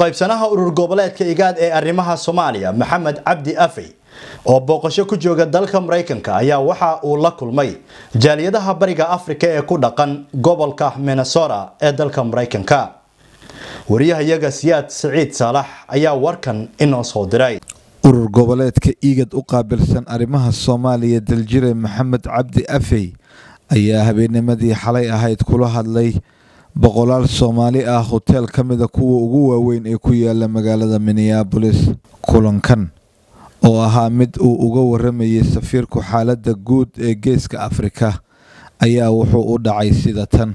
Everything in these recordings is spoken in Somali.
qaybsanaha urur goboleedka igaad ee arrimaha soomaaliya maxamed cabdi afey oo booqasho ku jooga dalka maraykanka ayaa waxa uu la kulmay jaaliyadaha bariga afrika ee ku dhaqan gobolka minnesota ee dalka maraykanka wariyahayaga siyaad siciid saalax ayaa warkan inoo soo diray urur goboleedka igad u qaabilsan arrimaha soomaaliya daljire maxamed cabdi afey ayaa habeennimadii xalay ahayd kula hadlay boqolaal soomaali ah hoteel ka mida kuwa ugu waaweyn ee ku yaala magaalada minneabolis kulankan oo ahaa mid uu uga waramayay safiirku xaaladda guud ee geeska afrika ayaa wuxuu u dhacay sida tan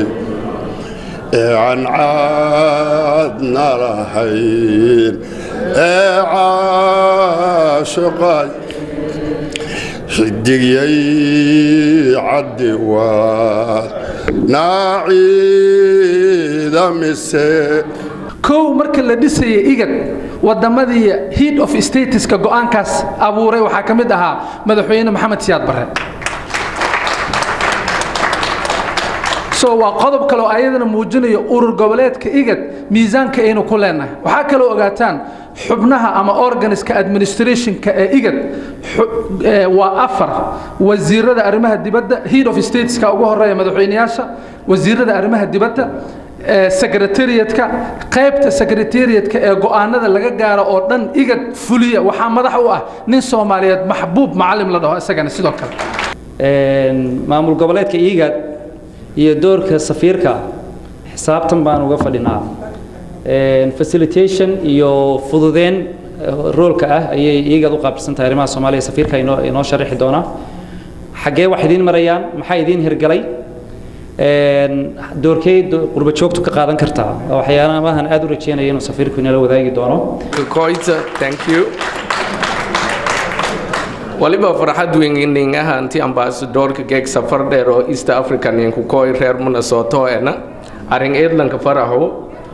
aan caadna lahayn ee caashiqay xidigyay caddi waad naaciida mise kow marka la dhisaya igad wadamadii head of statuska go-aankaas abuuray waxaa ka mid ahaa madaxweyne maxamed siyaad barre so waa qodob kaleoo ayadana muujinayo urur goboleedka igad miisaanka aynu ku leenahay waxaa kaloo ogaataan xubnaha ama organiska administrationka ee igad waa afar wasiirada arrimaha dibadda head of stateska ugu horeeya madaxweyneyaasha wasiirada arrimaha dibadda secretariatka qaybta secretariatka ee go-aanada laga gaaro oo dhan igad fuliya waxaa madax u ah nin soomaaliyeed maxbuub macalim la dhaho isagana sidoo kale maamul goboleedka igad iyo doorka safiirka xisaabtan baan uga fadhinaa facilitation iyo fududeen roolka ah ayay igad u qaabilsan tahay arrimaha soomaaliya safiirka inoo inoo sharaxi doonaa xaggee wax idiin marayaan maxaa idiin hirgalay doorkey qurba joogtu ka qaadan kartaa waxyaalahan aad u rajeynaya inuu safiirku inala wadaagi doono waliba farxad weyn ahaanti ambasadorka geeg safar dheer oo east africa ninku koy reer minnesota ena arin eedlanka faraxo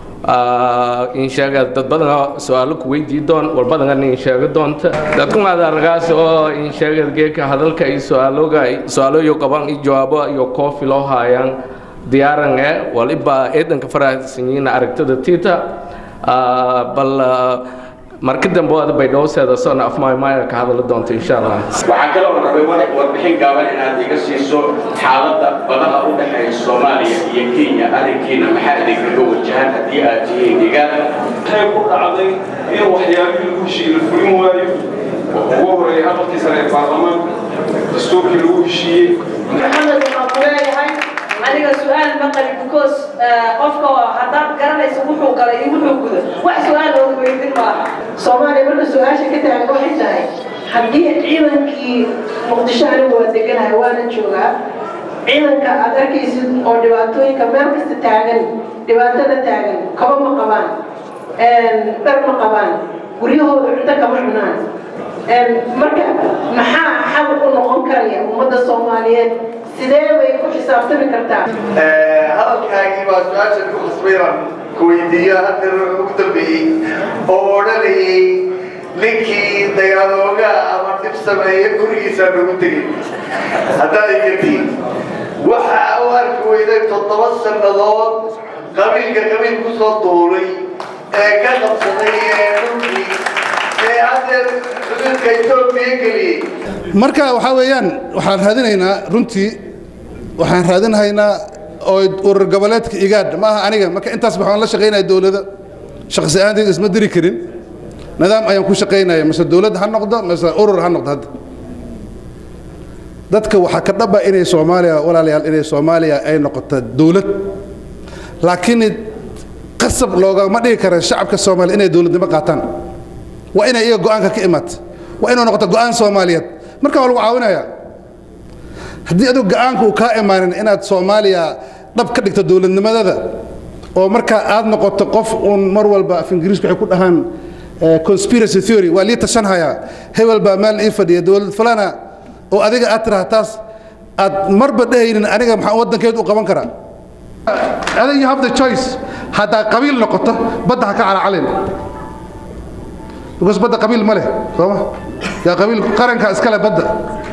insheega dad badan su-aalo ku weydii doon walbadan insheega doonta dadkumaad argaas oo insheega geeka hadalka iyo su-aaloga su-aaloyo qaban iyo jawaabo iyo koofi loo haayaan diyaaran e waliba eedanka faraxsanyiina aragtada tiita bal marka dambe aad bay dhowseeda soona afmaymaya ka hadali doonta insha allah waxaan kaloo rabay warbixin gaaban inaad iga siiso xaaladda badaha u dhexeeya soomaaliya iyo kenya arrinkiina maxaa idinkaga wajahan haddii aad tihiin deegaan waxay ku dhacday in waxyaabihii lagu heshiiyey la fulin waayo ugu horeeyay aqalkii sare ee baarlamaanka dastuurkii lagu heshiiyey maxamed waxaan ku leeyahay aniga su-aal ma qalin because qofka haddaad garanayso wuxuu galay iyo wuxuu gudo wax su-aal ooga weydin maaha soomaaliya marka su-aasha ka tahay waxay tahay haddii ciidankii muqdisho anigu waa deganahay waana joogaa ciidanka aad arkaysid oo dhibaatooyinka meel kasta taagan dhibaatada taagan kaba ma qabaan dhar ma qabaan guryahooda cunto kama cunaan marka maxaa xal u noqon karaya ummadda soomaaliyeed sidee bay ku xisaabtami kartaa hadalkaagii baa su-aasha ku khasbayran ku weydiiyo hadda ugu dambeeyey oo odhanayay ninkii dagaalooga ama dhib sameeye gurigiisaa nagu tegin haddaad igatiin waxa u arki weyday toddoba sannadood qabiilka qabiil ku soo duulay ee ka qabsaday ee dhulkii ee haddeer xuduudka etoobiya geliyey marka waxaa weeyaan waxaan raadinaynaa runtii waxaan raadinhaynaa oo urur goboleedka igaadh ma aha aniga marka intaas waxaan la shaqaynaya dowladda shaqsi ahaanteyda isma diri karin nidaam ayaan ku shaqaynaya mase dowladd ha noqdo mase urur ha noqdo hadda dadka waxaa ka dhaba inay soomaaliya walaalayaal inay soomaaliya ay noqoto dowlad laakiin qasab loogama dhigi kara shacabka soomaaliya inay dowladnimo qaataan waa inay iyaga go-aanka ka imaata waa inuu noqoto go-aan soomaaliyeed marka waa lagu caawinaya haddii adigu go-aanka uu kaa imaanin inaad soomaaliya dhab ka dhigto dowladnimadada oo markaa aad noqoto qof uun mar walba af ingiriisku waxay ku dhahaan conspiracy theory waa lii tashanhayaa hebel baa meel ii fadhiya dowlad falana oo adiga aad tiraha taas aad marba dhehaynin aniga maxaa waddankeed u qaban karaa adiga you have the choice haddaa qabiil noqoto badda ha ka calacalin because badda qabiil ma leh sooma yaa qabiil qaranka iskale badda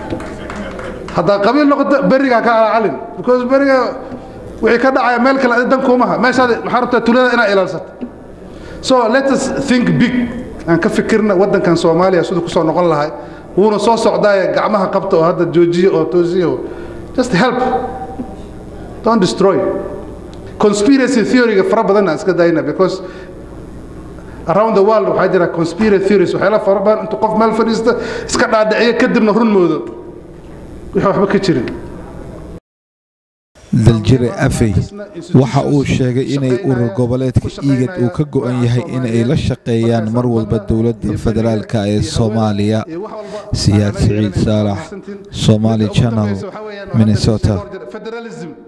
haddaa qabiil noqoto berigaa ka calacalin because beriga wixii ka dhacaya meel kale dan kuumaha meeshaad maxaa rabtaa tulada inaad ilaalsato so let us think big aan ka fikirna waddankan soomaaliya siduu kusoo noqon lahay wuuna soo socdaaye gacmaha qabta oo hadda joojiya oo toosiya oo just help don't destroy conspiracy theory-ga fara badan aan iska dayna because around the world waxaa jira conspiracy theories waxyaala fara badan intuu qof meel fadhiista iska dhaadhiciyo kadibna run moodo wixii waxba ka jirin daljire afey waxa uu sheegay inay urur goboleedka iigad uu ka go'an yahay in ay la shaqeeyaan mar walba dowladda federaalka ee soomaaliya siyaad siciid saalax somaali channel minnesota federalism